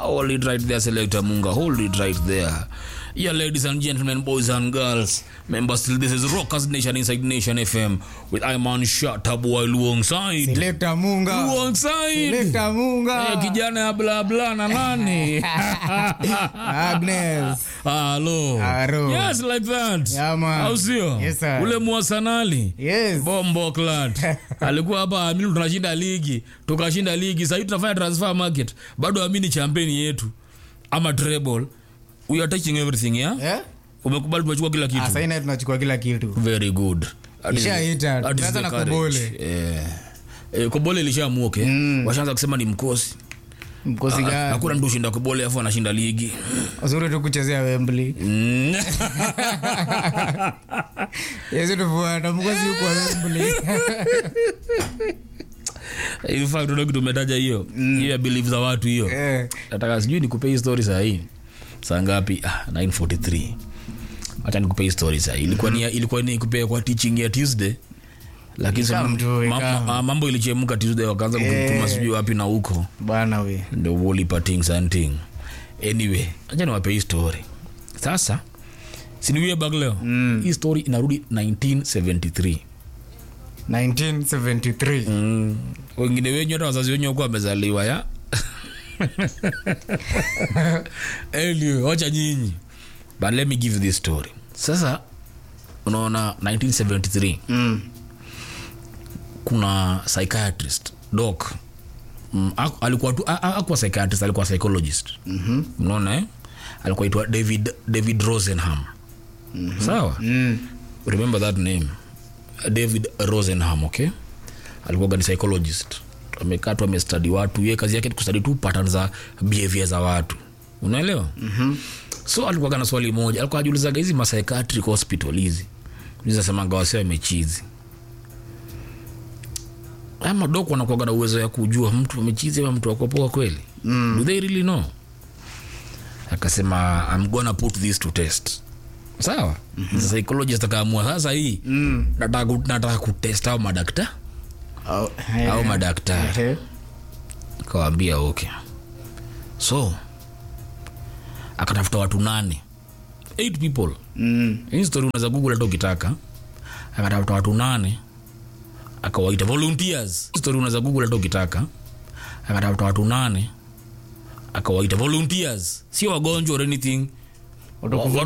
hold it right there selector munga hold it right there yeah ladies and gentlemen boys and girls remember still this is rockers nation inside nation fm with iman shatabu alongside Selector Munga. alongside Selector Munga. Eh, kijana ya bla bla na nani Agnes. halo Halo. yes like that Yeah, man. au sio Yes, sir. ule mwasanali Yes. bombo clat alikuwa hapa amini tunashinda ligi tukashinda ligi sahii tunafanya transfer market bado amini champeni yetu ama treble we are taking everything yeah? Eh? umekubali tumechukua kila kitu Ah, sasa ina tunachukua kila kitu. very good That is- Ishaita. that is Tumeanza the na courage. Kobole. Eh. Eh, kobole ilishamuoke washaanza kusema ni mkosi Mkosi gani? hakuna mtu ushinda kobole afu anashinda ligi Uzuri tu kuchezea Wembley. Mm. Yesu tufuata mkosi huko Wembley. In fact, unajua kitu umetaja hiyo hiyo ya belief za watu hiyo Eh. nataka sijui nikupe hii story saa hii saa ngapi ah, 943 hacha nikupe hii story saa hii ilikuwa ni ilikuwa ni kupe kwa teaching ya tuesday lakini Ikawa sasa mtu, ma- ikawa. ma- mambo ilichemuka tuesday wakaanza kutuma Eh. sijui wapi na huko Bwana we. the whole parting something anyway acha niwape hii story sasa siniwie bag leo mm. hii story inarudi 1973 1973. mm. wengine wenyu hata wazazi wenyu wakuwa wamezaliwa ya anyway, wacha nyinyi but let me give you this story sasa unaona 1973 Mm. kuna psychiatrist doc mm, aku- alikuwa tu a- a- akuwa psychiatrist alikuwa psychologist mm-hmm. unaona eh? alikuwa itwa david david rosenham mm-hmm. sawa Mm. remember that name david rosenham okay alikuwa ni psychologist amekaa tu amestadi watu ye kazi yake ni kustadi tu pattern za behavior za watu unaelewa mm-hmm. so alikuwa na swali moja alikuwa ajulizaga hizi psychiatric hospital hizi zinasemanga wase wamechizi ama dok wanakuaga na uwezo ya kujua mtu amechizi ama mtu akopoa kweli mm. do they really know akasema i'm gonna put this to test sawa mm-hmm. psychologist akaamua sasa hii mm. nataka, ku- nataka kutest au madakta Au au madaktari Eh. kawambia okay so akatafuta watu nane eight people Mm. hii story unaweza google hata ukitaka akatafuta watu nane akawaita volunteers Hii story unaweza google hata ukitaka akatafuta watu nane akawaita volunteers sio wagonjwa or anything Watu Wa-